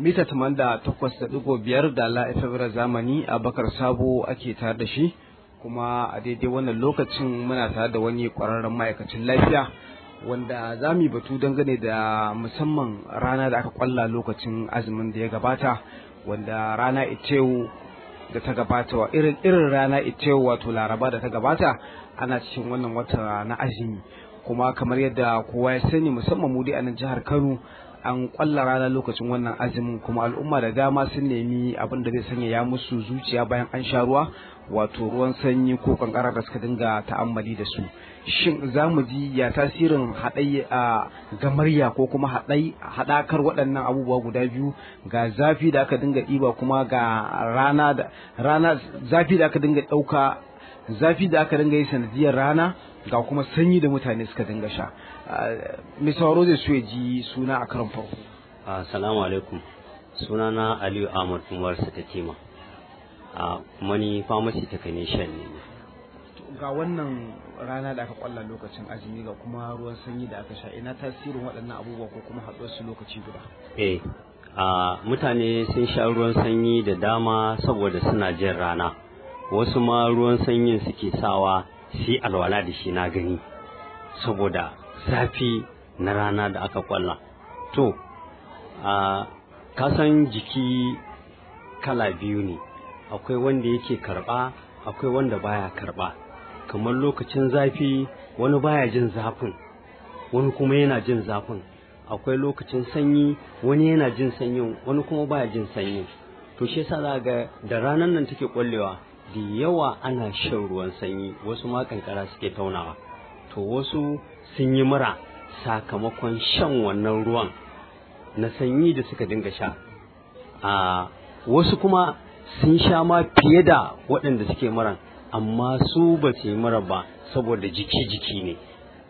mita taman da takwas da ɗigo biyar da la zamani a bakar sabo ake tare da shi kuma a daidai wannan lokacin muna tare da wani ƙwararren ma'aikacin lafiya wanda za mu yi batu dangane da musamman rana da aka kwalla lokacin azumin da ya gabata wanda rana itewu da ta gabata wa irin irin rana itewu wato laraba da ta gabata ana cikin wannan wata na azumi kuma kamar yadda kowa ya sani musamman mu dai a nan jihar Kano an kwalla rana lokacin wannan azumin kuma al'umma da dama sun nemi abin da zai sanya ya musu zuciya bayan an sha ruwa wato ruwan sanyi ko kankara da suka dinga ta'ammali da su shin za mu ji ya tasirin haɗai a gamarya ko kuma haɗai haɗakar waɗannan abubuwa guda biyu ga zafi da aka dinga ɗiba kuma ga rana da rana zafi da aka dinga ɗauka zafi da aka dinga yi sanadiyar rana ga kuma sanyi da mutane suka dinga sha mai sauraro zai so ya ji suna a karon farko assalamu alaikum sunana aliyu ahmad umar satatima a kuma ni pharmacy technician ne ga wannan rana da aka kwalla lokacin azumi ga kuma ruwan sanyi da aka sha ina tasirin waɗannan abubuwa ko kuma haɗuwar su lokaci guda eh a mutane sun sha ruwan sanyi da dama saboda suna jin rana wasu ma ruwan sanyin suke sawa shi alwala da shi na gani saboda zafi na rana da aka kwalla to a kasan jiki kala biyu ne akwai wanda yake karba akwai wanda baya karba kamar lokacin zafi wani baya jin zafin wani kuma yana jin zafin akwai lokacin sanyi wani yana jin sanyin wani kuma baya jin sanyin to shi yasa za ga da ranar nan take kwallewa da yawa ana shan ruwan sanyi wasu ma kankara suke taunawa to wasu sun yi mura sakamakon shan wannan ruwan na sanyi da suka dinga sha a wasu kuma sun sha ma fiye da waɗanda suke muran amma su ba su yi mura ba saboda jiki-jiki ne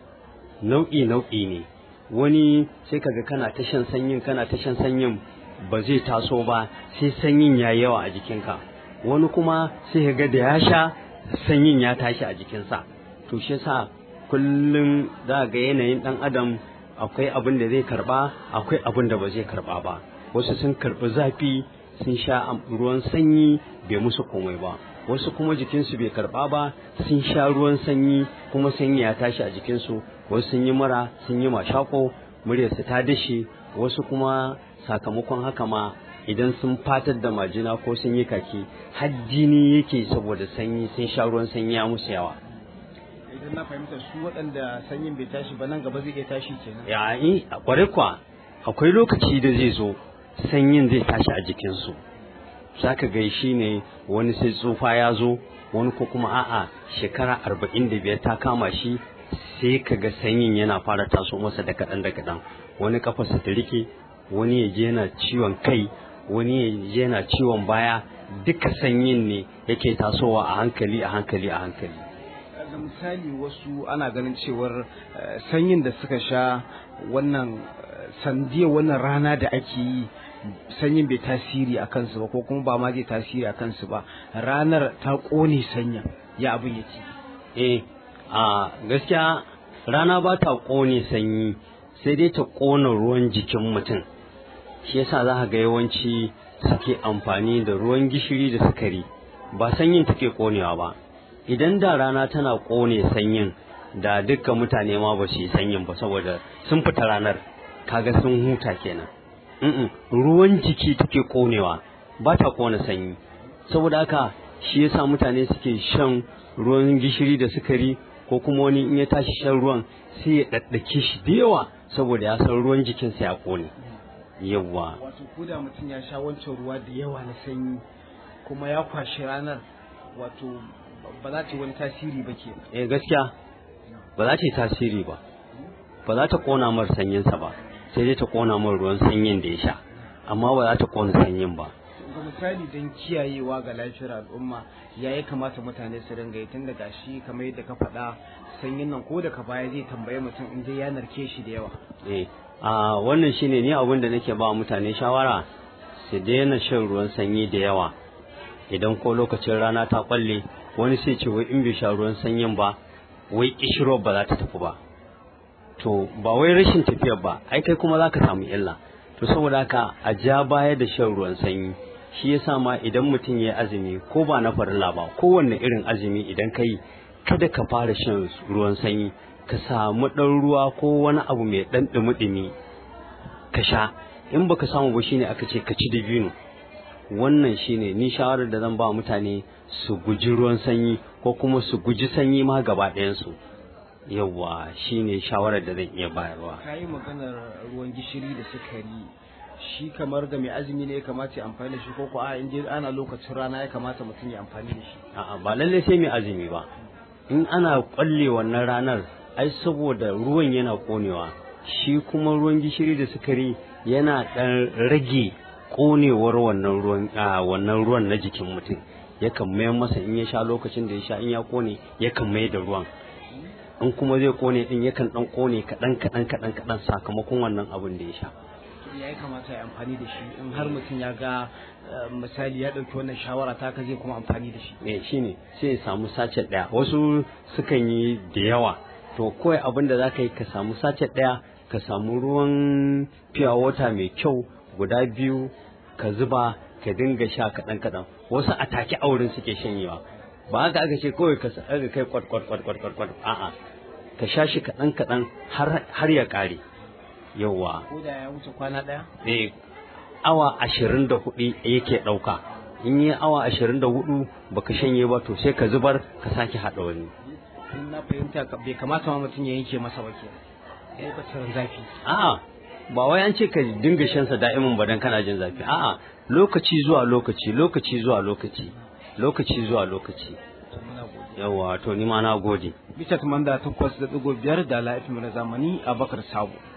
nau'i nau'i ne wani sai kaga kana ta shan sanyin kana ta shan sanyin ba zai taso ba sai sanyin ya yawa a jikinka wani kuma sai ga da ya sha sanyin ya tashi a jikinsa to shi yasa kullum za ga yanayin dan adam akwai abin da zai karba akwai abin da ba zai karba ba wasu sun karbi zafi sun sha ruwan sanyi bai musu komai ba wasu kuma jikinsu bai karba ba sun sha ruwan sanyi kuma sanyi ya tashi a jikinsu wasu sun yi mura sun yi mashako muryarsu ta dashe wasu kuma sakamakon haka ma idan sun fatar da majina ko sun yi kaki har jini yake saboda sanyi sun sha ruwan sanyi ya musu yawa idan na fahimta su waɗanda sanyin bai tashi ba nan gaba zai iya tashi kenan ya yi kwarai kwa akwai lokaci da zai zo sanyin zai tashi a jikinsu zaka gai shi ne wani sai tsufa ya zo wani ko kuma a'a shekara arba'in da biyar ta kama shi sai ka ga sanyin yana fara taso masa da kaɗan da kaɗan wani kafarsa ta rike wani ya je yana ciwon kai wani ya je yana ciwon baya duka sanyin ne yake tasowa a hankali a hankali a hankali da misali wasu ana ganin cewar sanyin da suka sha wannan sandiyar wannan rana da ake yi sanyin bai tasiri a kansu ba ko kuma ba ma zai tasiri a kansu ba ranar ta ƙone sanyin ya abin yake eh a gaskiya rana ba ta ƙone sanyi sai dai ta ƙona ruwan jikin mutum shi yasa za ka ga yawanci suke amfani da ruwan gishiri da sukari ba sanyin take ƙonewa ba idan da rana tana ƙone sanyin da dukkan mutane ma ba su yi sanyin ba saboda sun fita ranar kaga sun huta kenan Mm ruwan jiki take ƙonewa ba ta ƙona sanyi saboda haka shi yasa mutane suke shan ruwan gishiri da sukari ko kuma wani in ya tashi shan ruwan sai ya ɗaɗɗake shi da yawa saboda ya san ruwan jikinsa ya ƙone yawa wato ko da mutum ya sha wancan ruwa da yawa na sanyi kuma ya kwashi ranar wato ba za ta yi wani tasiri ba ke eh gaskiya ba za ta yi tasiri ba ba za ta kona mar sanyinsa ba sai dai ta kona mar ruwan sanyin da ya sha amma ba za ta kona sanyin ba ga misali don kiyayewa ga lafiyar al'umma ya ya kamata mutane su ringa yi tun daga shi kamar yadda ka faɗa sanyin nan ko daga baya zai tambaye mutum in dai ya narke shi da yawa eh a wannan shine ni abin da nake ba mutane shawara su daina shan ruwan sanyi da yawa idan ko lokacin rana ta kwalle wani sai ce wai in bai sha ruwan sanyin ba wai kishiro ba za ta tafi ba to ba wai rashin tafiyar ba ai kai kuma za ka samu illa to saboda haka a ja baya da shan ruwan sanyi shi yasa ma idan mutum ya azumi ko ba na farilla ba kowanne irin azumi idan ka yi kada ka fara shan ruwan sanyi ka samu ɗan ruwa ko wani abu mai ɗan ɗumi-ɗumi ka sha in baka samu ba shine aka ce ka ci dabino wannan shine ni shawarar da zan ba mutane su guji ruwan sanyi ko kuma su guji sanyi ma gaba ɗayansu yawwa shine shawarar da zan iya bayarwa ka yi maganar ruwan gishiri da sukari shi kamar ga mai azumi ne ya kamata ya amfani da shi ko ko a in je ana lokacin rana ya kamata mutum ya amfani da shi a'a ba lalle sai mai azumi ba in ana kwalle wannan ranar ai saboda ruwan yana konewa shi kuma ruwan gishiri da sukari yana dan rage konewar wannan ruwan wannan ruwan na jikin mutum yakan mayar masa in ya sha lokacin da ya sha in ya kone yakan mai da ruwan in kuma zai kone din yakan dan kone kadan kadan kadan kadan sakamakon wannan abin da ya sha ya yi kamata ya amfani da shi in har mutum ya ga misali ya ɗauki wannan shawara ta ka zai kuma amfani da shi ne shine sai ya samu sacet ɗaya wasu sukan yi da yawa to kawai abin da za ka yi ka samu sacet ɗaya ka samu ruwan fiya wata mai kyau guda biyu ka zuba ka dinga sha kaɗan kaɗan wasu a take auren suke shanyewa ba haka aka ce kawai ka ga kai kwat kwat kwat kwat kwat a'a ka sha shi kaɗan kaɗan har ya ƙare yauwa ko da ya wuce kwana ɗaya eh awa ashirin da hudu yake ɗauka in yi awa ashirin da hudu baka shanye ba to sai ka zubar ka sake haɗa wani in na fahimta bai kamata ma mutum ya yanke masa ba ke lokacin zafi a'a ba wai an ce ka dinga shan sa da'imin ba dan kana jin zafi a'a lokaci zuwa lokaci lokaci zuwa lokaci lokaci zuwa lokaci yawa to ni ma na gode bisa tumanda takwas da ɗigo biyar da la'ifin na zamani a bakar sabo